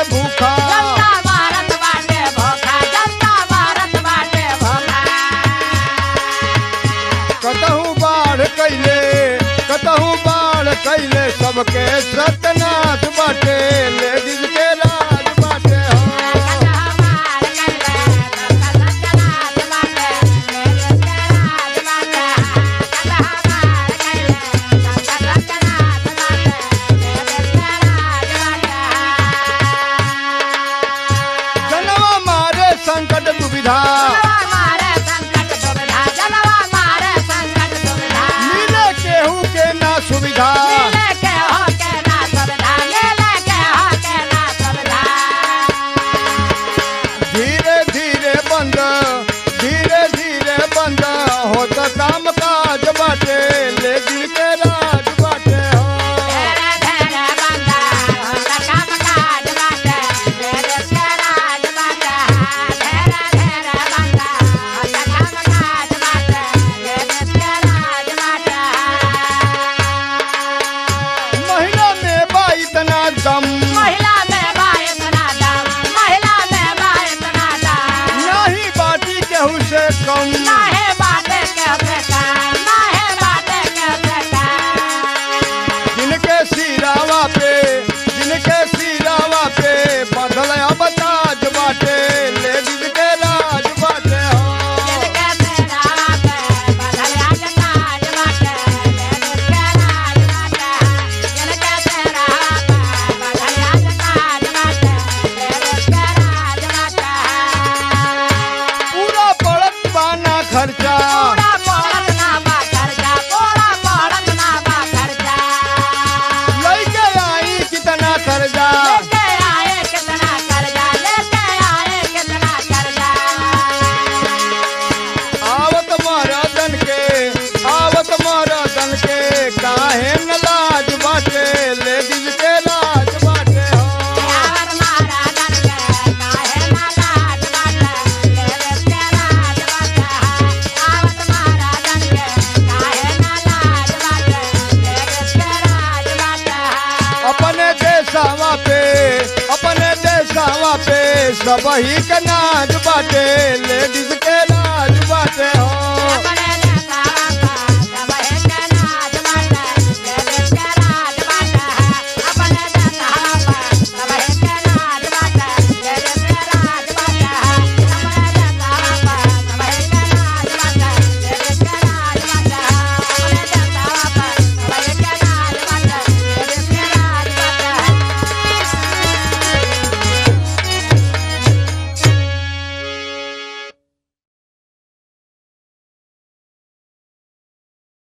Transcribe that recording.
भूखा जनता भारत बाटे भोखा जनता भारत बाटे भोखा कतहू बाढ़ कैले कतहू बाढ़ कैले सबके सतनाथ बाटे लेडीज के राज बाटे हो जनवा मारे संकट दुविधा मिले केहू के ना सुविधा धीरे धीरे बंद धीरे धीरे बंद होत काम काज बाटे लेडीज के राज बाटे हो महिला में बा इतना दम महिला में बा इतना दम महिला में बा इतना दम नहीं बाटी केहू से कम नाहे बाटे के बेटा नाहे बाटे के बेटा जिनके सिरावा पे जिनके सिरावा पे बदल अब ताज बाटे लेडीज के राज बाटे हो जिनके तेरा पे बदलिया जताज बाटे लेडीज के राज बाटे जिनके तेरा पे बदलिया जताज बाटे लेडीज के राज बाटे पूरा पड़त बाना खर्चा पूरा पड़त ना बा खर्चा पूरा पड़त ना बा खर्चा लइके आई कितना कर्जा लेके आए कितना कर्जा लेके आए कितना कर्जा आवत महाराजन के आवत महाराजन के काहे न लाज बाटे लेडीज के राज बाटे हो यार महाराजन के काहे ना लाज बाटे लेडीज के राज बाटे आवत महाराजन के काहे ना लाज बाटे लेडीज के राज बाटे अपने देशवा पे अपने देशवा पे सब ही के नाज बाटे लेडीज के राज बाटे हो अपने